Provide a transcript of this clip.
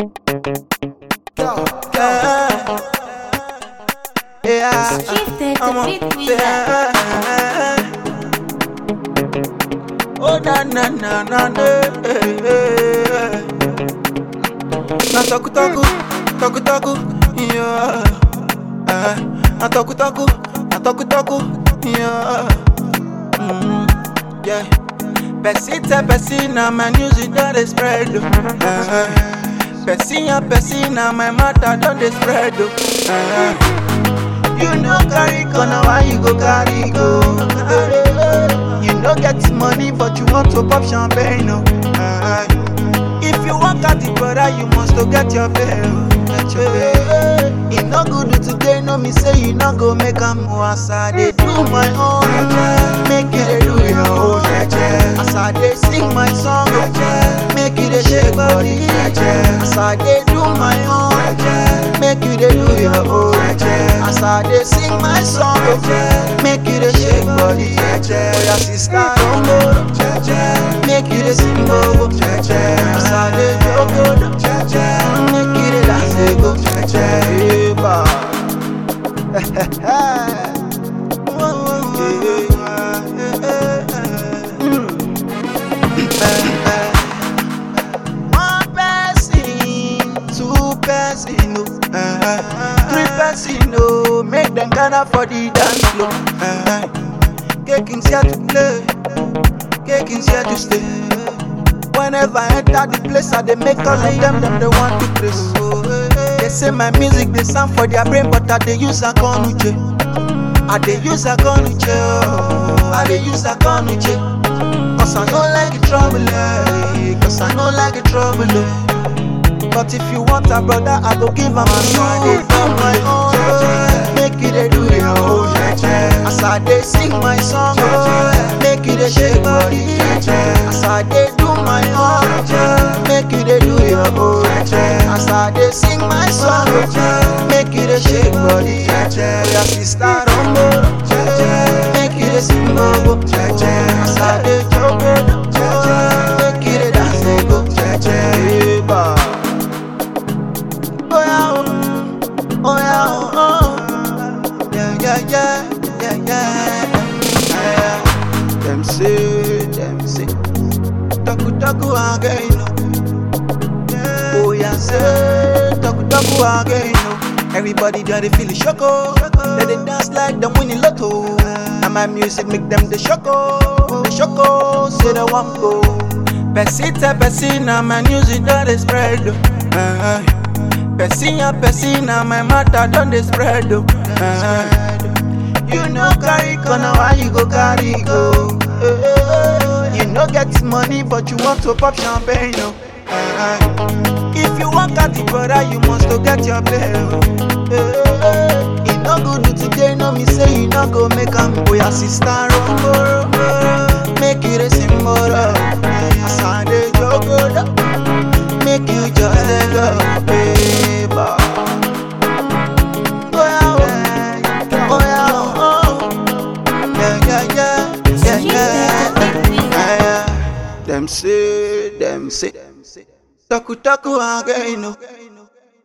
Yeah. Yeah. Shifted I'm the up beat with there. Oh na na na na na. Na toku toku, toku toku, yeah. Eh, Na toku toku, na toku toku, yeah. Mm, yeah. Person tell person na my news it don dey spread oh. Uh, person and person na my matter don dey spread oh. Uh, you no carry corner why you go carry go. Uh, you no get money but you want to pop champagne oh. Uh, if you wan carry brother you must to get your pay oh. Get your pay. E no good today no me say you no go make am oh. As I dey do my own, make you dey do your own. As I dey sing my song, make you dey shake body. As I dey do my own, make you dey do your own. As I dey sing my song, make you dey shake body. For your sister don't go, make you dey sing go. As I dey jogo, make you dey dance dey go. Eba. One person, two person, oh, uh, three person, oh, make them gather for the dance floor. Uh, King's here to play, King's here to stay. Whenever I enter the place, I they make all of them them they want to praise. They say my music they sound for their brain, but I they use a conuche. I they use a conuche, oh, I they use a conuche. Cause I don't like the trouble, eh. Cause I don't like the trouble, eh. But if you want a brother, I go give him a son. I do my own, oh. Make it a do your own. As I dey sing my song, oh. Make it a shake body. As I dey do my own, make it a do your own. As I dey sing my song, oh. Make it a shake body. For your sister, don't go. Make it a sing, oh. As I dey joke, oh. Make it a dance, they go. Eba. Oh yeah, oh, oh yeah, oh, oh. yeah, yeah, yeah, yeah, yeah, yeah. Them say, them say, taku taku again, oh. Oh yeah, say, taku taku again, oh. Everybody there they feel the choco, they they dance like them winning lotto. And my music make them the choco, the choco, say the one go. Person tell person, now my music that they spread. oh. Uh, Person and person na my matter don dey spread o. Uh, you no carry corner why you go carry go. Uh, you no get money but you want to pop champagne o. Uh, if you wan carry brother you must to get your pay o. Uh, e no good today no me say you no go make am oya sister rongoro make you dey sing moro as I dey jogodo. make you just let go, baby. Oh yeah, oh, oh yeah, oh, oh. yeah, yeah, yeah, yeah, yeah, yeah, yeah. Them say, them say, taku taku again, no.